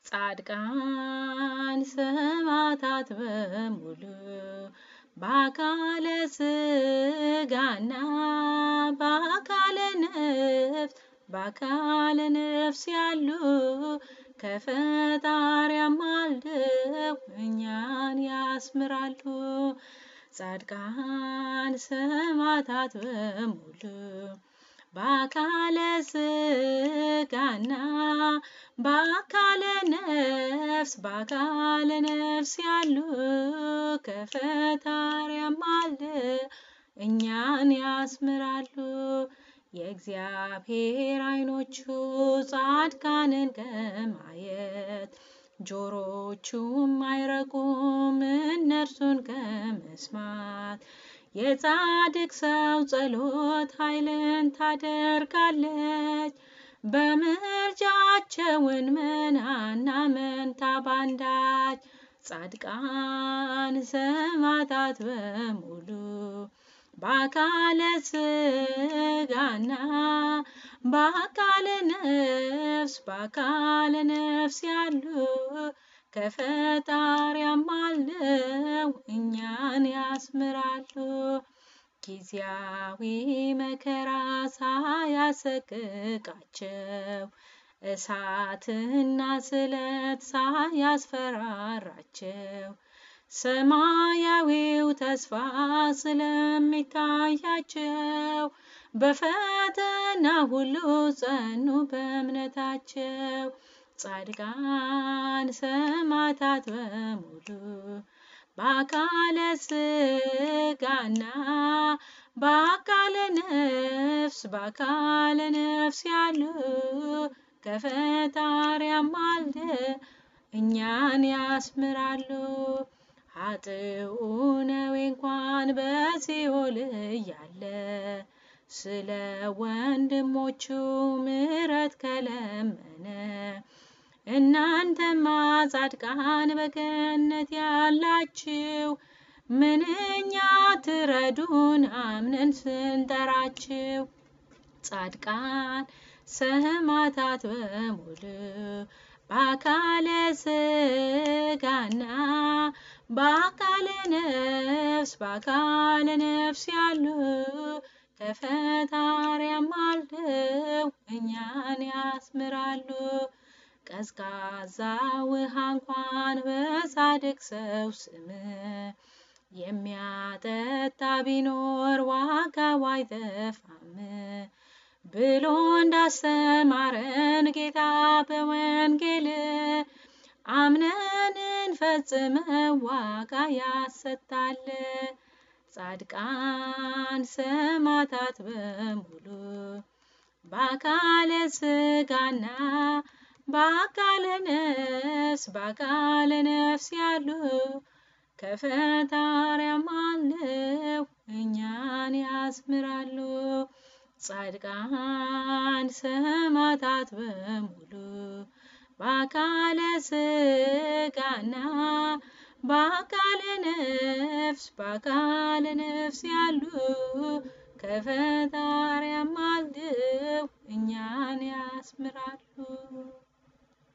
ጻድቃን ሰማዕታት በሙሉ በአካለ ስጋና በአካለ ነፍስ በአካለ ነፍስ ያሉ ከፈጣሪ አማልደው እኛን ያስምራሉ። ጻድቃን ሰማዕታት በሙሉ በአካለ ስጋና በአካለ ነፍስ በአካለ ነፍስ ያሉ ከፈጣሪ አማልደው እኛን ያስምራሉ። የእግዚአብሔር ዓይኖቹ ጻድቃንን ከማየት ጆሮቹም አይረቁም እነርሱን ከመስማት። የጻድቅ ሰው ጸሎት ኃይልን ታደርጋለች። በምልጃቸውን ምናና መንታ ባንዳች ጻድቃን ሰማዕታት በሙሉ በአካለ ስጋና በአካለ ነፍስ በአካለ ነፍስ ያሉ ከፈጣሪ አማልደው እኛን ያስምራሉ። ጊዜያዊ መከራ ሳያሰቅቃቸው እሳትና ስለት ሳያስፈራራቸው ሰማያዊው ተስፋ ስለሚታያቸው በፈተና ሁሉ ጸኑ በእምነታቸው። ጻድቃን ሰማዕታት በሙሉ በአካለ ስጋና በአካለ ነፍስ በአካለ ነፍስ ያሉ ከፈጣሪ አማልደው እኛን ያስምራሉ። ኃጥኡ ነዌ እንኳን በሲኦል እያለ ስለ ወንድሞቹ ምሕረት ከለመነ እናንተማ ጻድቃን በገነት ያላችሁ ምንኛ ትረዱን አምነን ስንጠራችሁ። ጻድቃን ሰማዕታት በሙሉ በአካለ ስጋና በአካለ ነፍስ በአካለ ነፍስ ያሉ ከፈጣሪ አማልደው እኛን ያስምራሉ። ቀዝቃዛ ውሃ እንኳን በጻድቅ ሰው ስም የሚያጠጣ ቢኖር ዋጋው አይጠፋም ብሎ እንዳስተማረን ጌታ በወንጌል አምነን እንፈጽመው ዋጋ ያሰጣል። ጻድቃን ሰማዕታት በሙሉ በአካለ ስጋና በአካለ ነፍስ በአካለ ነፍስ ያሉ ከፈጣሪ አማልደው እኛን ያስምራሉ። ጻድቃን ሰማዕታት በሙሉ በአካለ ስጋና በአካለ ነፍስ በአካለ ነፍስ ያሉ ከፈጣሪ አማልደው እኛን ያስምራሉ።